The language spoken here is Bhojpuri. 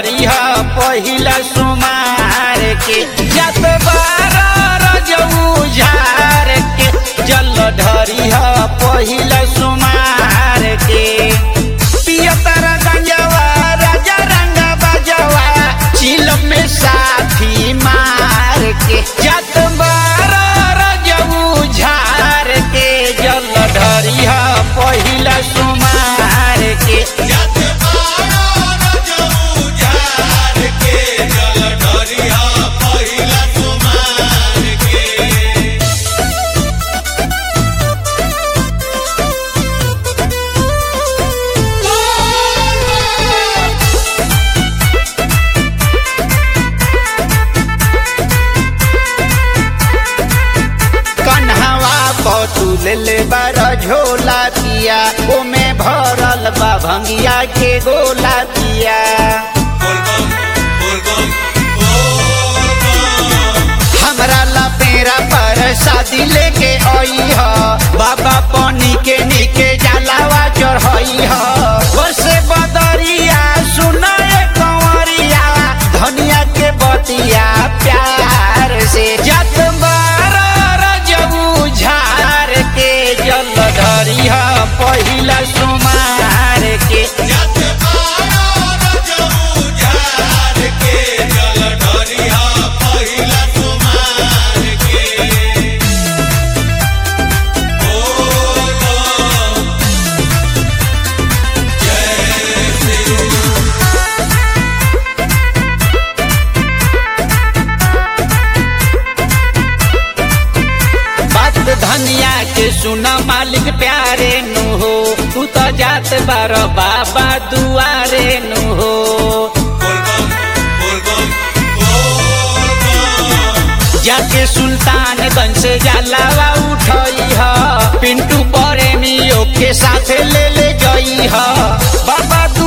ढरी ह पहिला सुमार के जत बार रजऊ झार के जल ढरी ह पहिला सुमार के पियतर गंजवा राजा रंग बजवा चिल में साथी मार के जत बार रजऊ झार के जल ढरी ह पहिला सुमार के जत बारो रजऊ जार के जल ढरिया पहिला सुमार के कन्हवा पतुल ले बार झोला पिया ओमे भरल बा भंगिया के गोला पिया बोलबम बोलबम बोलबम हमरा ला पेरा पर शादी लेके आई ह बाबा पानी के नीके जलावा चढ़ाई ह बसे बदरिया सुनाए कंवरिया धनिया के बतिया प्यार से जत बार रजऊ झार के जल धरी ह पहिला सुमार के जत बारो रजऊ जार के जल ढरिया पहिला सुमार के बोलबम जय श्री बात धनिया के सुना मालिक प्यारे नु हो तू तो जात बार बाबा दुआरे नु हो बोलबम बोलबम बोलबम जाके सुल्तानगंज से जलावा उठई ह पिंटू प्रेमियों के साथ ले ले गई ह बाबा